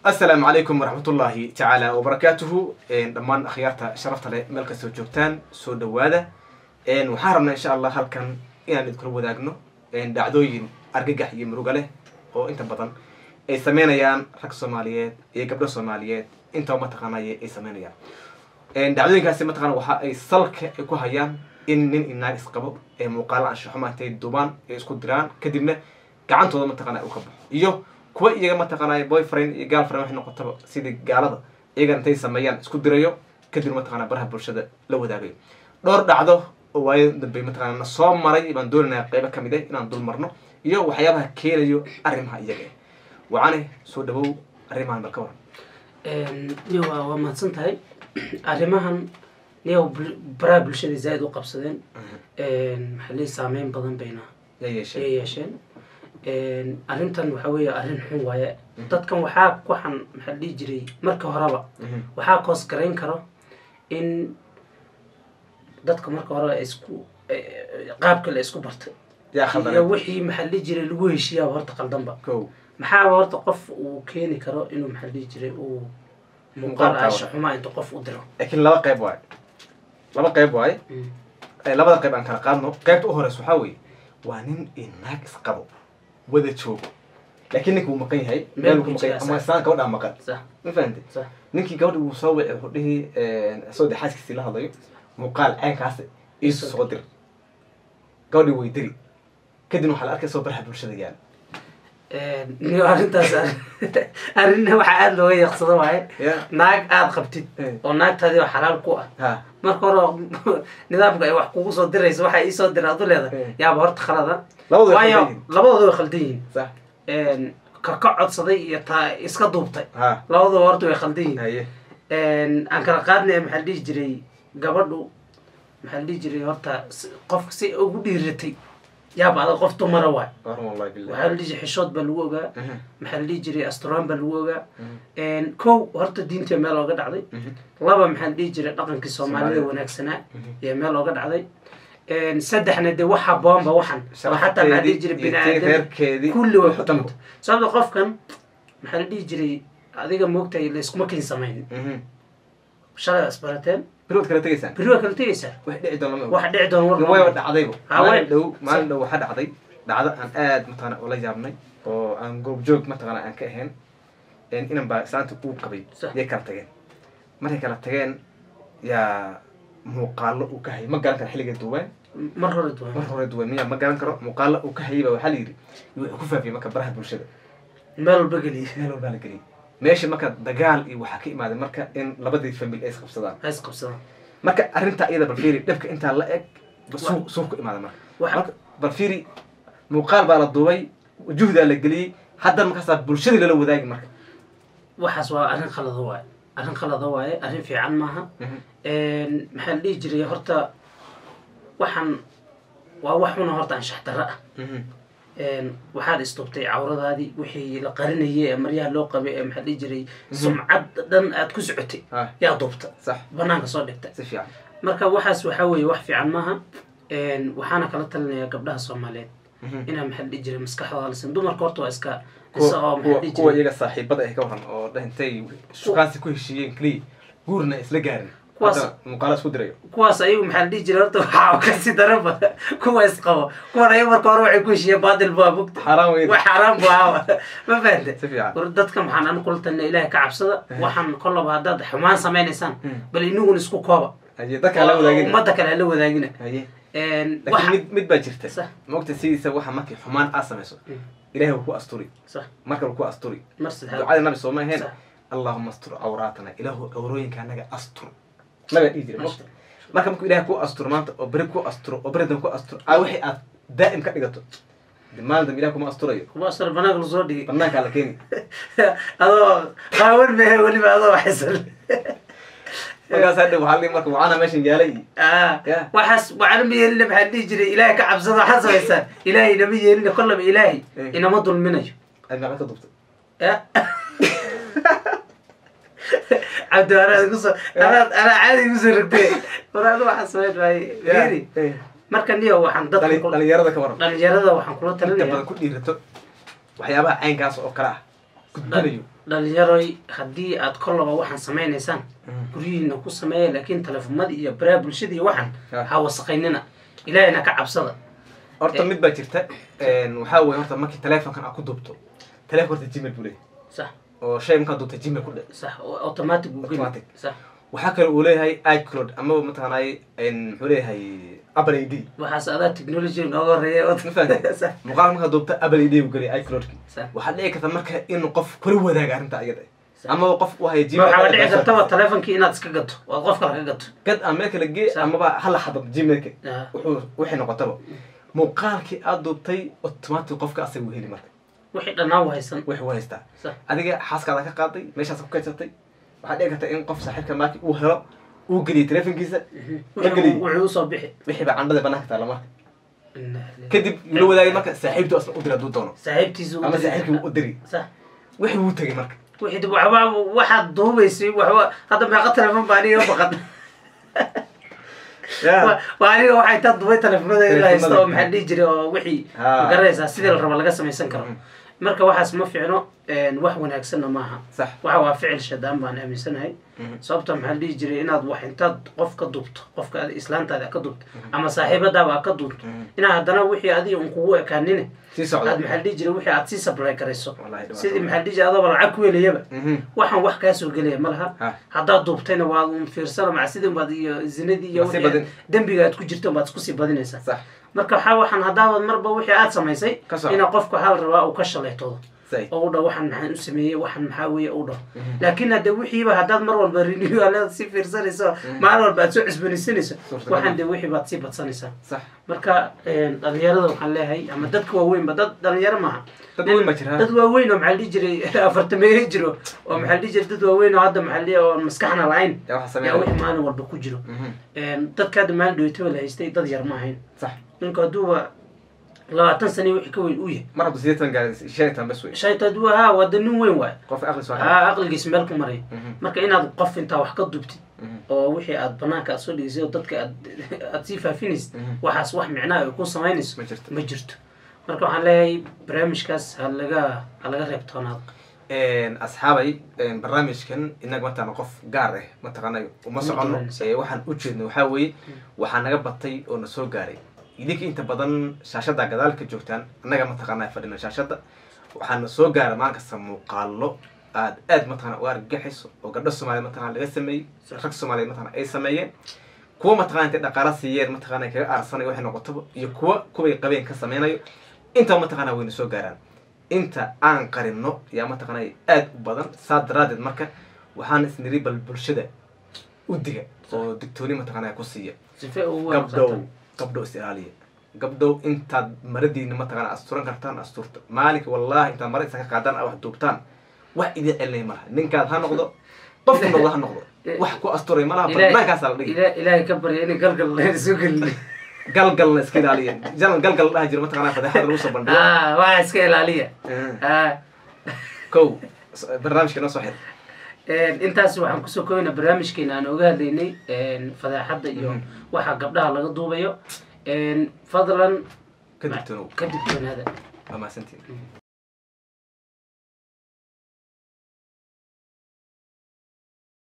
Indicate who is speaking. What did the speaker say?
Speaker 1: asalaamu calaykum waraxmatullaahi tacaala wabarakaatuhu dhammaan akhyaarta sharafta leh meel kastoo joogtaan soo dhawaada waxaan rabnaa insha allah halkan inaan idinkula wadaagno dhacdooyin argagax iyo muruga leh oo inta badan ay sameynayaan rag soomaaliyeed iyo gabdho soomaaliyeed intaba mataqaanay ay sameynayaan dhacdooyinkaasi mataqana waxa ay salka ay ku hayaan in nin inaag isqabo ee muuqaalo anshaxuma intay dubaan ay isku diraan kadibna gacantooda mataqana u ka baxo iyo kuwa iyaga mataqaanay boyfriend iyo girlfriend waxay noqotaba sidii gaalada iyaga intay sameeyaan isku dirayo kadib mataqana baraha bulshada la wadaagayo dhowr dhacdo oo waayo dambe mataqana na soo maray baan doonaynaa qeybo kamid ah inaan dul marno iyo waxyaabaha keenayo arrimaha iyaga ah wacane soo dhawow arrimahan bal ka waran
Speaker 2: niyo waa waa mahadsan tahay arrimahan niyo baraha bulshada zaaid u qabsadeen maxaa lii saameyn badan bayna
Speaker 1: yaa yeeshee
Speaker 2: ay yeesheen arrintan waxa weeye arrin xun waaye dadkan waxaa waxaan maxaa la dhihi jiray marka horeba waxaa koos garayn karo in dadka marka hore ay isku qaabka la isku bartay
Speaker 1: yaa
Speaker 2: iyo
Speaker 1: khaldan
Speaker 2: wixii maxaa la dhihi jiray lagu heshiiyaaba horta qaldanba
Speaker 1: kow
Speaker 2: maxaaba horta qof uu keeni karo inuu maxaa la dhihi jiray uu muuqaal
Speaker 1: Muuqaal
Speaker 2: aasha xumaa inta qof u diro
Speaker 1: laakiin laba qayb waaye laba qayb waaye Eh, labada qayb aan kala qaadno qaybta u horeysa waxaa weeye waa nin iyo naag isqabo wada joogo laakiin ninka wuu maqan yahay
Speaker 2: Meel
Speaker 1: meel
Speaker 2: ku
Speaker 1: ku maqan yahay
Speaker 2: jira,
Speaker 1: ama islaan gabadhaa maqan
Speaker 2: sax
Speaker 1: ma fahante
Speaker 2: sax
Speaker 1: ninkii gabadhi wuu soo wici wuxuu dhihi isagoo dee xaaskiisii la hadlayo muuqaal caynkaas iisu soo dir gabadhii way diri kadibna waxaa la arkay soo baraha bulshada yaal
Speaker 2: niyo arrintaas arrinna waxaa aada looga yaqsado waaye
Speaker 1: ya
Speaker 2: naag aada qabtid
Speaker 1: Eh.
Speaker 2: oo naagtaadii oo xalaal ku ah
Speaker 1: ha
Speaker 2: marka hore nidaamka ay wax kugu soo diraysa waxay iisoo dira adu leedahay
Speaker 1: Eh.
Speaker 2: yaaba horta khalada
Speaker 1: labadu way
Speaker 2: waayo
Speaker 1: khaldan yihiin.
Speaker 2: labadooda way khaldan yihiin
Speaker 1: sax
Speaker 2: ka ka codsaday iyo taa iska duubtay
Speaker 1: ha
Speaker 2: labadooda horta way khaldan yihiin
Speaker 1: haye
Speaker 2: aan kala qaadnaya maxaa la dhihi jiray gabadhu maxaa la dhihi jiray horta si- qofka si ugu dhiiratay yaaba adag qof dumara waay
Speaker 1: warun wallahi billahi
Speaker 2: waxaa la dhihi jiray xishood baa lagu ogaa
Speaker 1: Mhm,
Speaker 2: maxaa la dhihi jiray asturaan baa lagu ogaa
Speaker 1: mhm,
Speaker 2: kow horta diinta meel ooga dhacday
Speaker 1: mhm,
Speaker 2: laba maxaa la dhihi jiray dhaqankii soomaalida
Speaker 1: Soomaalida.
Speaker 2: wanaagsanaa
Speaker 1: mhm.
Speaker 2: iyo meel ooga dhacday saddexna dee wax haboonba waxan oo xataa maxaa la dhihi jiray
Speaker 1: Sharafteedii iyo
Speaker 2: bini aadam
Speaker 1: reerkeedii
Speaker 2: kulli way ku
Speaker 1: dhanba.
Speaker 2: dhumta sababta qofkan maxaa la dhihi jiray adiga moogtahay layskuma kin samayn
Speaker 1: Mhm.
Speaker 2: shalay waa isbarateen
Speaker 1: bilood kala tegaysaan
Speaker 2: beri waa kala tegaysaa
Speaker 1: wax dhici doona ma
Speaker 2: wax dhici doona war
Speaker 1: wayba dhacdayba
Speaker 2: Ha, way-
Speaker 1: maalin dhow maalin dhow waxaa dhacday dhacdo aan aad mataqana ula yaabnay oo aan goobjoog mataqana aan ka ahayn inan baa islaanta uu qabay
Speaker 2: Sax.
Speaker 1: yay kala tageen markay kala tageen yaa muuqaalo uu ka hayay ma garan karo xilliga duwaan
Speaker 2: mar hore duwan
Speaker 1: mar hore duwan miya ma garan karo muuqaalo uu ka hayay baa waxaa la yidhi wuxuu ku faafiyey marka baraha bulshada
Speaker 2: meel walba geliya
Speaker 1: meel walbaa la geliyay meesha marka dagaal iyo waxaa ka imaaday marka in labadii famil ay isqabsadaan
Speaker 2: ha isqabsadaan
Speaker 1: marka arrintaa iyada balfiiri dhibka intaa la eg suuq suuq ku imaada marka
Speaker 2: Waxa-
Speaker 1: marka balfiiri muuqaal baa la duubay juhdaa la geliyey haddana markaasaa bulshadii lala wadaagi marka
Speaker 2: waxaas waa arrin khalada waaye arrin khalada waaye arrin fiican maaha maxaa la dhihi jiray horta waxaan waa wax una horta anshax darro ah waxaad istubtay cawradaadii wixii la qarinayay ee maryaha loo qabay ee maxaa la dhihi jiray sumcad dhan aad ku socotay
Speaker 1: ha
Speaker 2: yaa duubta
Speaker 1: sax
Speaker 2: banaanka soo dhigta
Speaker 1: si fiican
Speaker 2: marka waxaas waxaa weeye wax fiican maaha waxaana kala talinayaa gabdhaha soomaaliyeed inaa maxaa la dhihi jiray maskaxdooda lasin dumarka horta waa iska isa oo maxaa la
Speaker 1: kuwa
Speaker 2: dhihi
Speaker 1: kuwa
Speaker 2: jiray
Speaker 1: iyaga saaxiibada ay ka waran oo dhintay shukaansi ku heshiiyeen keliya guurna isla gaarin
Speaker 2: Kuwaas-
Speaker 1: haddana muuqaalo isku dirayo
Speaker 2: kuwaas ayagu maxaa la dhihi jiray horta waxaa kasi daraba kuwa isqabo kuwan ayagu marka hore waxay ku heshiiyeen baadil baa bugta
Speaker 1: xaaraan weyn
Speaker 2: wax xaaraan bu ahaaba ma fahante
Speaker 1: si fiican
Speaker 2: war dadka maxaan anu kula talina ilaahay ka cabsada waxaan kollaba haddaad xumaan samaynaysaan bal inaguna isku kooba
Speaker 1: haye dadka la wadaagin
Speaker 2: ummadda kale hala wadaagina
Speaker 1: haye
Speaker 2: wax
Speaker 1: laakiin mid mid baa jirta
Speaker 2: Sax.
Speaker 1: maogta sidiisa waxa markay xumaan aad samayso
Speaker 2: Mm.
Speaker 1: ilaahay wuu ku asturi
Speaker 2: sax
Speaker 1: marka wuu ku asturi
Speaker 2: mar saddexaad
Speaker 1: ducada nabi sooma ahayn
Speaker 2: Sax.
Speaker 1: allahuma astur cawraatana ilaahu cawrooyinka anaga astur nabiga dhihi jiray mogta marka markuu ilahay ku asturo maanta oo beri ku asturo oo beri dambe ku asturo aa wixii aad daa'im ka dhigato de maalin dambe ilahi kuma asturayo
Speaker 2: kuma asar banaanka lasoo dhigay
Speaker 1: banaankaa la keeni
Speaker 2: adoo qaawan mehe weliba adoo waxaysan
Speaker 1: markaas hadha waxaa lihi marka wacana meeshan yaalay iyo
Speaker 2: Ah,
Speaker 1: Yeah.
Speaker 2: waxaas waxaana ma yeelina maxaa dhihi jiray ilaahay ka cabsada waxaad samaysaan ilaahay inama yeelina kollaba ilaahay
Speaker 1: Eh.
Speaker 2: inama dulminayo
Speaker 1: aad meeqa ka dubtay
Speaker 2: Ya. cabdi anaa kusoo anaa anaa caadi kusoo rogtay war adu waxaa samayn waaye fiiri
Speaker 1: Eh.
Speaker 2: marka niyo waxaan dadka
Speaker 1: Dhali-
Speaker 2: kula-
Speaker 1: dhalinyarada ka waran
Speaker 2: dhalinyarada waxaan kula
Speaker 1: inta
Speaker 2: talinaya
Speaker 1: badan ku dhiirato waxyaabaha caynkaas oo kale ah ku gudbinayo
Speaker 2: dhalinyaroy haddii aad kollaba waxaan samaynaysaan guryihiina ku sameeya laakiin telefoonada iyo baraha bulshada iyo waxaan
Speaker 1: Ah.
Speaker 2: ha wasaqaynina ilaahina ka cabsada
Speaker 1: horta mid baa jirta waxaa weye horta markii telefonkan aad ku duubto telefonka horta gmail buu leeyahay
Speaker 2: sax
Speaker 1: oo shay markaad duubta gmail ku dhe
Speaker 2: sax oo automatic uu geli
Speaker 1: Automatic.
Speaker 2: sax
Speaker 1: waxaa kale uu leeyahay icloud amaba mataqaanay muxuu leeyahay apple id
Speaker 2: waxaas adaa technology nooga horeeya
Speaker 1: ma fahamtay
Speaker 2: sax
Speaker 1: muuqaal markaad duubta apple id uu geliyay icloudki
Speaker 2: sax
Speaker 1: waxaad dhici karta marka in qof kula wadaaga arrinta iyada
Speaker 2: Sax.
Speaker 1: amaba qof u haya
Speaker 2: ma waxaa dhici kartaba
Speaker 1: gmail
Speaker 2: telefonkii inaad iska gato ood qof kale ka gato
Speaker 1: gad aan meel kala gee
Speaker 2: Sax.
Speaker 1: amaba hala xadad gmailka
Speaker 2: Ah.
Speaker 1: wuxuu wixii noqotaba muuqaalkii aad duubtay automatic qofka asaga uu heli marka
Speaker 2: wixii dhannaan u haysan
Speaker 1: wixii u haystaa
Speaker 2: sax
Speaker 1: adiga xaaskaada ka qaaday meeshaas ku kaysatay waxaad dhici karta in qof saaxiibka maaki uu helo uu geliyay telefonkiisa Ma geliy.
Speaker 2: wuxuu usoo bixi
Speaker 1: wixii baa candhada banaanka taala marka
Speaker 2: Inna lillahi.
Speaker 1: kadib yuu la wadaagay marka saaxiibtu asna u dira hadduu doono
Speaker 2: saaxiibtiisu
Speaker 1: ama saaxiibkii u diri
Speaker 2: sax
Speaker 1: wixii wuu tegay marka
Speaker 2: wixii dib waxba waxaad duubaysay waxba hadda meeqa telefon baa aniga baqan Waa- waa aniga waxay taa dubay telefonada la haysta oo maxaa dhihi jiray oo wixii
Speaker 1: Ah.
Speaker 2: magaranaysaa sidii la raba laga samaysan karo
Speaker 1: Mhm.
Speaker 2: marka waxaas ma fiicno wax wanaagsanna maaha
Speaker 1: sax
Speaker 2: waxa waa ficil shadaan baan aaminsanahay sababta maxaa la dhihi jiray inaad wax intaad qof ka duubto qofka aad islaantaada ka duubto ama saaxiibadaaba aad ka duubto inaa haddana wixii adiga un kugu ekaanine
Speaker 1: sii
Speaker 2: aad
Speaker 1: socda
Speaker 2: maxaa la dhihi jiray wixii aad sii supply garayso
Speaker 1: Wallahi dhibaato
Speaker 2: sidii
Speaker 1: wallahi.
Speaker 2: maxaa la dhihi jiray adooba lacag ku helayaba
Speaker 1: Mhm.
Speaker 2: waxaan wax kaa soo gelaya ma laha
Speaker 1: Ha.
Speaker 2: haddaad duubtayna waad un fiirsana macsidin baad iyo zinadii iyo
Speaker 1: Waa sii
Speaker 2: wixii
Speaker 1: badin.
Speaker 2: dembiga aad ku jirto baad isku sii badinaysaa
Speaker 1: sax
Speaker 2: marka waxaa waxaan haddaabad marba wixii aad samaysay
Speaker 1: Ka soco.
Speaker 2: ina qofka hal rabaa uu ka shalaytoodo
Speaker 1: say
Speaker 2: oo u dhaho waxaan maxaan u sameeyey waxaan maxaa weeye u dhaho laakiin hadde wixiiba haddaad mar walba renewaleed si fiirsanayso maalin walba aad soo cusboonaysanayso
Speaker 1: Suurtagal.
Speaker 2: waxaan de wixii baad sii badsanaysaa
Speaker 1: sax
Speaker 2: marka dhalinyarada waxaan leeyahay ama dadka waaweynba dad dhalinyaro maaha
Speaker 1: dad weyn baa jira
Speaker 2: dad waaweyn oo maxaa la dhihi jiray afartameeye jiro oo maxaa la dhihi jiray dad waaweyn oo hadda maxaa la dhihi oo maskaxna la-ayn
Speaker 1: yaa waxa
Speaker 2: yaa
Speaker 1: sameeya
Speaker 2: wixii maalin walba ku jiro
Speaker 1: Mhm.
Speaker 2: dadka hadda maalin dhaweytaba la haystay dad yar ma ahayn
Speaker 1: sax
Speaker 2: ninku hadduuba labaatan sane wixii ka weyn uu yahay
Speaker 1: mar haddu sideetan gaari shan iyo toban bes wey
Speaker 2: shayta hadduu ahaa waa da nin weyn waay
Speaker 1: qof aqli soo
Speaker 2: aa aqligiis meel ku maray
Speaker 1: Mhm.
Speaker 2: marka inaad qof intaa wax ka dubtid
Speaker 1: Mhm.
Speaker 2: oo wixii aad banaanka aad soo dhigisay oo dadka aad aad sii faafinaysid
Speaker 1: Mhm.
Speaker 2: waxaas wax micnaha ay ku samaynayso
Speaker 1: ma jirto
Speaker 2: ma jirto marka waxaan leeyahay barnaamijkaas ha laga ha laga reebtoonaado
Speaker 1: asxaabay barnaamijkan inaga mataqana qof gaar ah mataqaana uma socono
Speaker 2: dulanaysa.
Speaker 1: ee waxaan u jeedno waxaa weeye waxaa naga batay oo na soo gaaray idinka inta badan shaashada gadaalka joogtaan annaga mataqaana fadhina shaashada waxaana soo gaara maalin kasta muuqaalo aad aad mataqana u argagaxayso oo gabdho soomaaliya mataqana laga sameeyey rag soomaaliya mataqana ay sameeyeen kuwa mataqana intay dhaqaala siiyeen mataqana kaga aarsanayo waxay noqotaba iyo kuwa kuway qabeen ka sameynayo inta mataqana wayna soo gaaraan inta aan qarino yaa mataqana aad u badan saa daraadeed marka waxaan isniri bal bulshada u diga oo digtooni mataqana ku siiya
Speaker 2: sife ugu
Speaker 1: gabdhow gabdhow is ilaaliya gabdhow intaad maradiina mataqana asturan kartaan asturta maalinka wallahi intaad mara isa ka qaadaan a wax duubtaan wax idin celinaya malaha ninkaad ha noqdo qofku noqdo ha noqdo wax ku asturay malaha banaankaasa la dhigi
Speaker 2: ilaahay ka barya inay galgal lahayn soo gelin
Speaker 1: galgalna iska ilaaliya jalan galgal dhaha jira mataqana fadeexada lagu soo bandhigo
Speaker 2: ah waa iska ilaaliya ah
Speaker 1: kow barnaamijka noo soo xir
Speaker 2: intaas waxaan kusoo koobana barnaamijkeena aan oga hadlaynay fadeexadda iyo waxa gabdhaha laga duubayo fadlan
Speaker 1: ka digtoonow
Speaker 2: ka digtoonaada
Speaker 1: waa mahadsantiin